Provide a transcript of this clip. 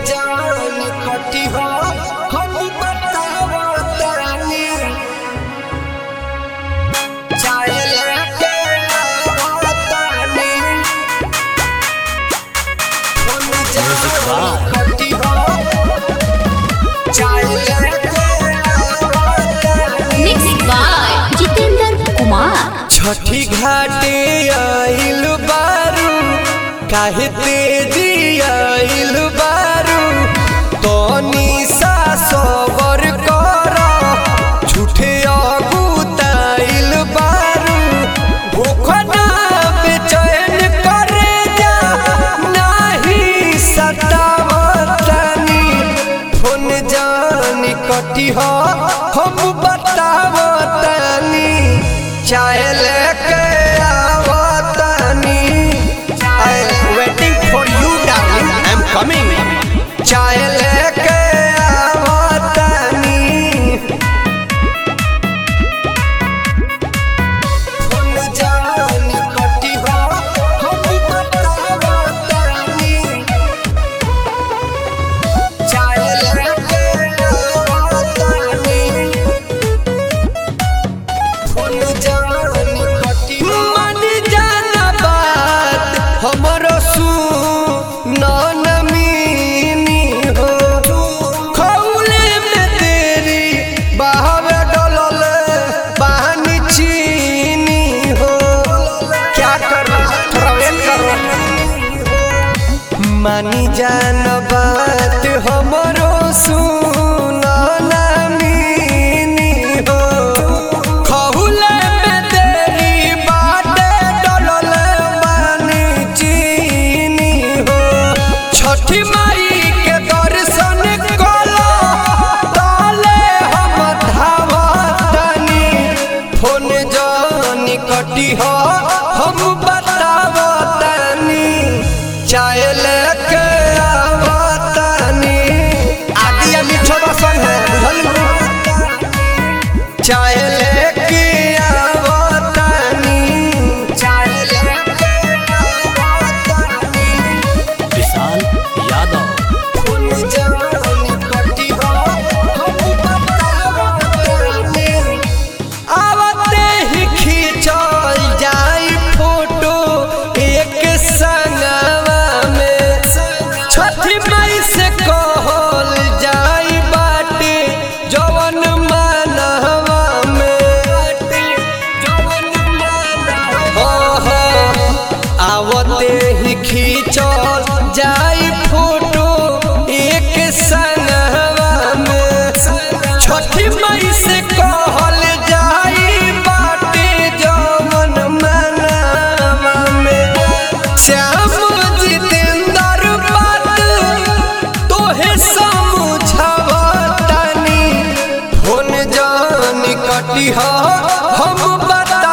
जान कटी हो हम बतावतानी चाहे लेके आवतानी हम जान कटी हो चाहे लेके आवतानी Mixed by Jitendra Kumar. छठी घाटे आइल बारू काहे तेजी आइल बारू तनी सा सबर कर झूठे अगुताइल बारू भूखना बेचैन करे जा नाही सतावतनी फोन जानी कटी हो हम बतावतनी चाहे लेके आवतनी I waiting for you darling I am coming चाहे लेके आवतनी फोन जानी कटी हो हम बतावतनी चाहे लेके आवतनी फोन जानी कटी हो मन जाना बात हमरो सुन नमीनी हो खौले में तेरी बहावे डोलल बहानी चीनी हो क्या करो थोड़ा वेट करो मानी जान बात हमरो सुन नमीनी हो खहुले में तेरी बाटे डोलल बानी चीनी हो छठी माई के दर्शन कलो ताले हम धावतनी फोन जानी कटी हो हम बतावतनी चाहे लेके आवतनी आदिया मिठो बसन है बुझल चाहे लेके आवतनी चाहे लेके आवतनी विशाल यादव फूल जानी कटी हो हम बतावतनी आवते ही खींचल जाई फोटो एक संगवा में छठी मई से कहल जाई बाटे जवन मानवा में जवन मानवा आवते ही खींचल जाई फोटो एक संगवा में छठी मई से कहल जाई बाटे जवन मनवा में श्याम जितेंद्र बात तोहे समझावतनी फोन जानी कटी हो हम बता